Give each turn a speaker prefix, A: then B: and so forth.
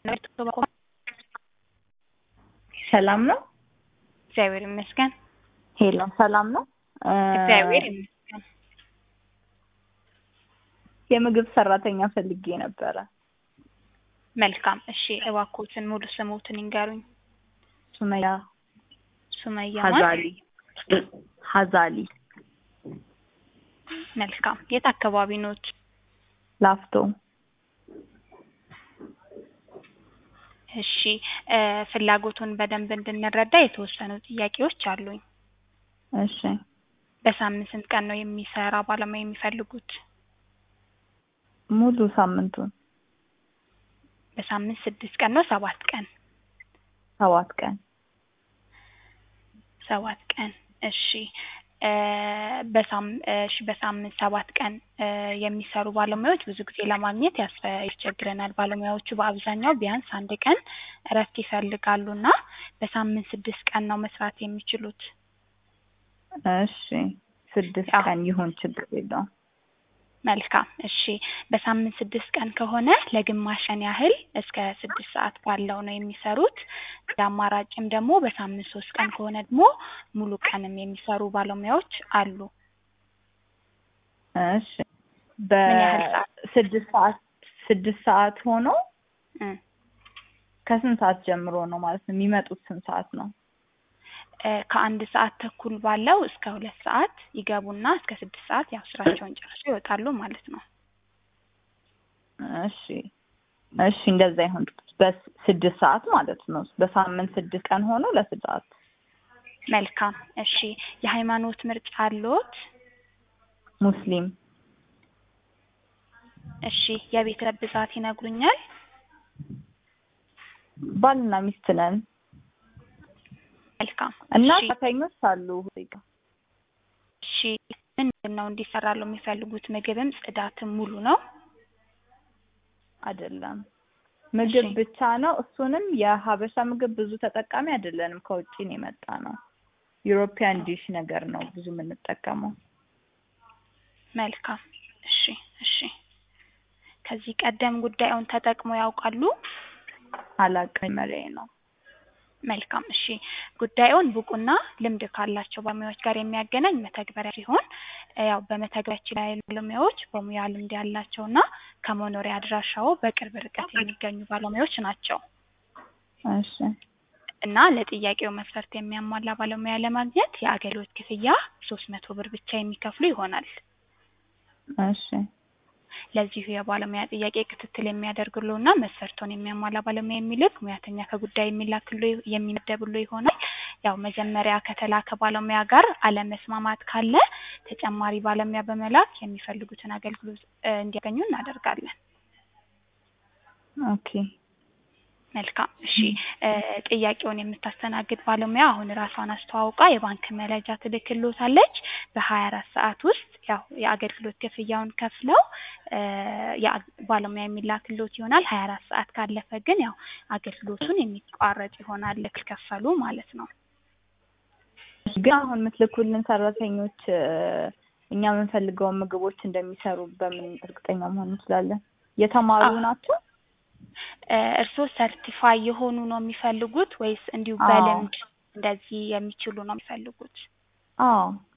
A: ሰላም ነው?
B: እግዚአብሔር ይመስገን።
A: ሄሎ ሰላም ነው?
B: እግዚአብሔር ይመስገን።
A: የምግብ ሰራተኛ ፈልጌ ነበረ።
B: መልካም እሺ፣ እባክዎትን ሙሉ ስሞትን ይንገሩኝ።
A: ሱመያ
B: ሱመያ ማን?
A: ሀዛሊ ሀዛሊ
B: መልካም። የት አካባቢ ኖት?
A: ላፍቶ
B: እሺ እ ፍላጎቱን በደንብ እንድንረዳ የተወሰኑ ጥያቄዎች አሉኝ።
A: እሺ
B: በሳምንት ስንት ቀን ነው የሚሰራ ባለሙያ የሚፈልጉት?
A: ሙሉ ሳምንቱን
B: በሳምንት ስድስት ቀን ነው ሰባት ቀን?
A: ሰባት ቀን
B: ሰባት ቀን እሺ እ በሳም እሺ በሳምንት ሰባት ቀን እ የሚሰሩ ባለሙያዎች ብዙ ጊዜ ለማግኘት ያስፈ ያስቸግረናል። ባለሙያዎቹ በአብዛኛው ቢያንስ አንድ ቀን እረፍት ይፈልጋሉ እና በሳምንት ስድስት ቀን ነው መስራት የሚችሉት።
A: እሺ ስድስት
B: አዎ።
A: ቀን ይሁን ችግር የለውም።
B: መልካም እሺ በሳምንት ስድስት ቀን ከሆነ ለግማሽ ቀን ያህል እስከ ስድስት ሰዓት ባለው ነው የሚሰሩት። እንደ አማራጭም ደግሞ በሳምንት ሶስት ቀን ከሆነ ደግሞ ሙሉ ቀንም የሚሰሩ ባለሙያዎች አሉ።
A: እሺ
B: ምን ያህል ሰዓት?
A: በስድስት ሰዓት ስድስት ሰዓት ሆኖ
B: እ
A: ከስንት ሰዓት ጀምሮ ነው ማለት ነው የሚመጡት? ስንት ሰዓት ነው?
B: እ ከአንድ ሰዓት ተኩል ባለው እስከ ሁለት ሰዓት ይገቡና እስከ ስድስት ሰዓት ያው ስራቸውን ጨርሰው ይወጣሉ ማለት ነው።
A: እሺ እሺ እንደዛ ይሁን። በስድስት ሰዓት ማለት ነው። በሳምንት ስድስት ቀን ሆኖ ለስድስት ሰዓት
B: መልካም እሺ የሃይማኖት ምርጫ አለዎት?
A: ሙስሊም
B: እሺ የቤተሰብ ብዛት ይነግሩኛል?
A: ባልና ሚስት ነን
B: መልካም
A: እና
B: እሺ
A: ሰራተኞች አሉ።
B: እሺ ምንድን ነው እንዲሰራሉ የሚፈልጉት? ምግብም ጽዳትም ሙሉ ነው?
A: አይደለም ምግብ
B: እሺ።
A: ብቻ ነው። እሱንም የሀበሻ ምግብ ብዙ ተጠቃሚ አይደለንም። ከውጭ ነው የመጣ ነው። ዩሮፒያን ዲሽ ነገር ነው ብዙ የምንጠቀመው።
B: መልካም እሺ እሺ ከዚህ ቀደም ጉዳዩን ተጠቅመው ያውቃሉ?
A: አላውቅም፣ መሪያዬ ነው።
B: መልካም እሺ ጉዳዩን ብቁና ልምድ ካላቸው ባለሙያዎች ጋር የሚያገናኝ መተግበሪያ ሲሆን እ ያው በመተግበሪያችን ላይ ያሉ ባለሙያዎች በሙያ ልምድ ያላቸውና ከመኖሪያ አድራሻው በቅርብ ርቀት የሚገኙ ባለሙያዎች ናቸው
A: እሺ
B: እና ለጥያቄው መስፈርት የሚያሟላ ባለሙያ ለማግኘት የአገልግሎት ክፍያ ሶስት መቶ ብር ብቻ የሚከፍሉ ይሆናል።
A: እሺ
B: ለዚሁ የባለሙያ ጥያቄ ክትትል የሚያደርግልዎና መስፈርቶን የሚያሟላ ባለሙያ የሚልክ ሙያተኛ ከጉዳዩ የሚላክሎ የሚመደብሎ ይሆናል። ያው መጀመሪያ ከተላከ ባለሙያ ጋር አለመስማማት ካለ ተጨማሪ ባለሙያ በመላክ የሚፈልጉትን አገልግሎት እ እንዲያገኙ እናደርጋለን።
A: ኦኬ
B: መልካም እሺ እ ጥያቄውን የምታስተናግድ ባለሙያ አሁን ራሷን አስተዋውቃ የባንክ መረጃ ትልክልዎታለች። በሀያ አራት ሰዓት ውስጥ ያው የአገልግሎት ክፍያውን ከፍለው እ ያ ባለሙያ የሚላክልዎት ይሆናል። ሀያ አራት ሰዓት ካለፈ ግን ያው አገልግሎቱን የሚቋረጥ ይሆናል ካልከፈሉ ማለት ነው።
A: ግን አሁን የምትልኩልን ሰራተኞች እ እኛ የምንፈልገውን ምግቦች እንደሚሰሩ በምን እርግጠኛ መሆን እንችላለን? የተማሩ
B: አዎ።
A: ናቸው?
B: እ እርስዎ ሰርቲፋይ የሆኑ ነው የሚፈልጉት ወይስ እንዲሁ
A: አዎ።
B: በልምድ እንደዚህ የሚችሉ ነው የሚፈልጉት?
A: አዎ